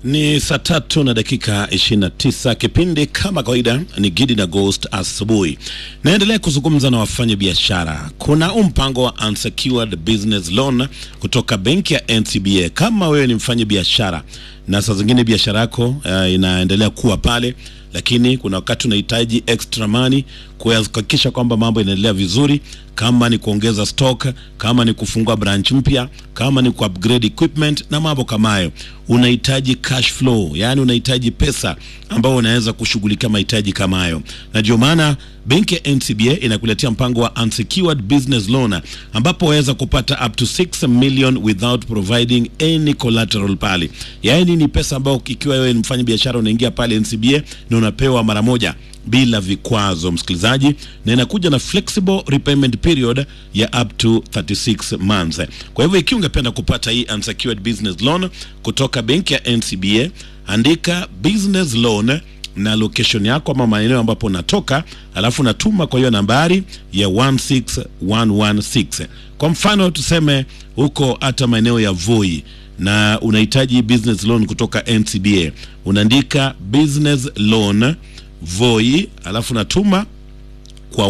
Ni saa tatu na dakika 29. Kipindi kama kawaida ni Gidi na Ghost asubuhi. Naendelea kuzungumza na wafanya biashara. Kuna huu mpango wa unsecured business loan kutoka benki ya NCBA. Kama wewe ni mfanya biashara na saa zingine biashara yako uh, inaendelea kuwa pale, lakini kuna wakati unahitaji extra money kuhakikisha kwamba mambo inaendelea vizuri, kama ni kuongeza stock, kama ni kufungua branch mpya, kama ni ku-upgrade equipment na mambo kama hayo, unahitaji cash flow, yani unahitaji pesa ambao unaweza kushughulikia mahitaji kama hayo, na ndio maana benki ya NCBA inakuletea mpango wa unsecured business loan ambapo waweza kupata up to 6 million without providing any collateral pale. Yani ni pesa ambayo ikiwa wewe ni mfanya biashara unaingia pale NCBA na unapewa mara moja bila vikwazo, msikilizaji, na inakuja na flexible repayment period ya up to 36 months. Kwa hivyo ikiwa ungependa kupata hii unsecured business loan kutoka benki ya NCBA, andika business loan na location yako ama maeneo ambapo unatoka, alafu natuma kwa hiyo nambari ya 16116. Kwa mfano tuseme huko hata maeneo ya Voi na unahitaji business loan kutoka NCBA, unaandika business loan Voi alafu natuma kwa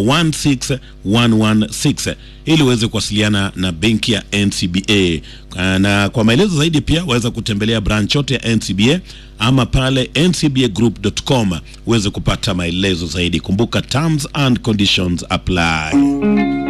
16116 ili uweze kuwasiliana na benki ya NCBA. Na kwa maelezo zaidi pia waweza kutembelea branch yote ya NCBA ama pale ncbagroup.com uweze kupata maelezo zaidi. Kumbuka terms and conditions apply.